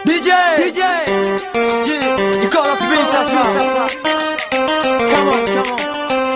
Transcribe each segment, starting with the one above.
DJ, DJ, yeah, Nicolas B sasa. Come on, come on.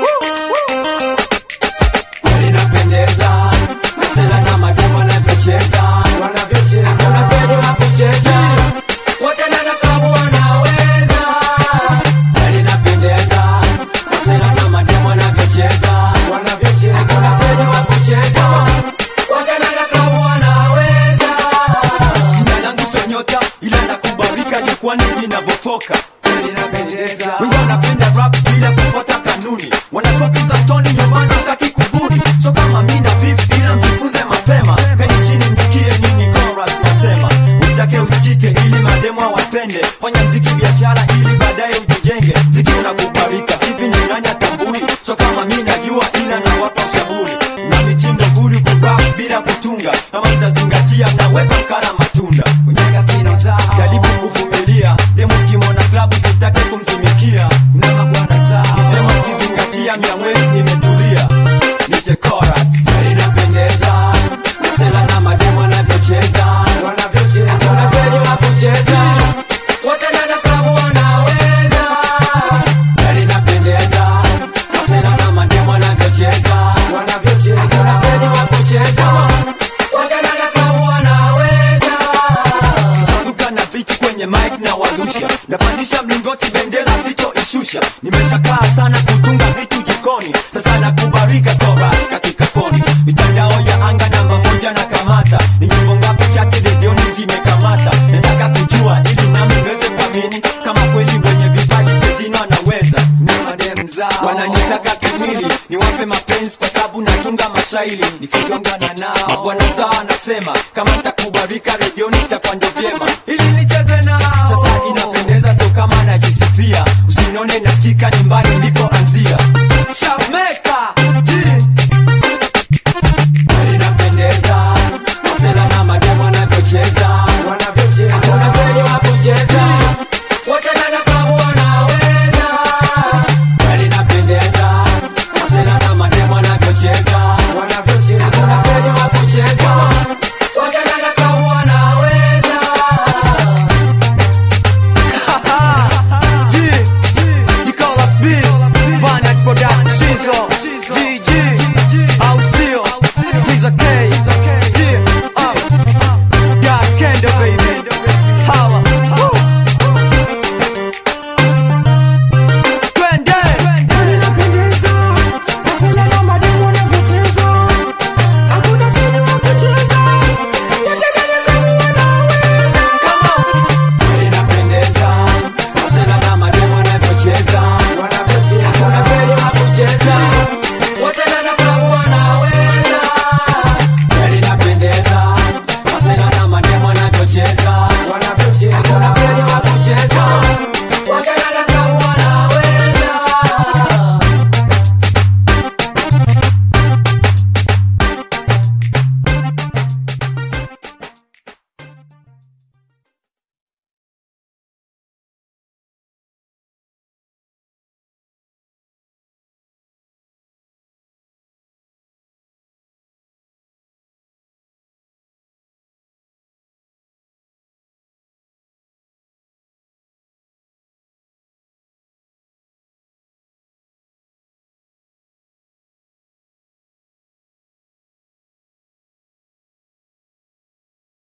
Kweli inapendeza Masela na mademo wanavyocheza Hakuna sehemu ya kucheza Wote ndani ya klabu wanaweza Kweli inapendeza Masela na mademo wanavyocheza Hakuna sehemu ya kucheza Wote ndani ya klabu wanaweza Jina langu sio nyota ila nakubalika jukwani linavyotoka Kweli inapendeza Wengi wanapenda rap bila kufuata kanuni Wanakopi za toni nyumbani wataki kubuni So kama mi na beef ila mjifunze mapema Peni chini msikie nini chorus nasema Usitake usikike ili mademo wapende Fanya mziki biashara ili baadaye ujijenge Mziki unakubalika hivi ni nani atambui So kama mi najua ila nawapa ushauri Na mitindo huru kurap bila kutunga Kama mtazingatia mnaweza mkala matunda Mwenyenga sina zao Jaribu kuvumilia Demo kimona klabu sitake kumtumikia Kuna mabwana zao Demo kizingatia mia mwezi nimetulia Nije chorus Kweli inapendeza Masela na mademo wanavyocheza Hakuna sehemu ya kucheza Wote ndani ya klabu wanaweza Kweli inapendeza Masela na mademo wanavyocheza Hakuna sehemu ya kucheza Wote ndani ya klabu wanaweza Kisanduka na bichi kwenye mic na warusha Napandisha mlingoti bendera sitoishusha Nimeshakaa sana kutunga vitu jikoni Sasa nakubarika chorus katika foni Mitandao ya anga namba moja na kamata Ni nyimbo ngapi chache redioni zimekamata Nataka kujua ili nami niweze kuamini Kama kweli wenye vipaji stejini wanaweza Na madem zao Wananitaka kimwili Niwape mapenzi kwa sababu natunga mashairi Nikigongana nao Mabwana zao anasema Kama nitakubarika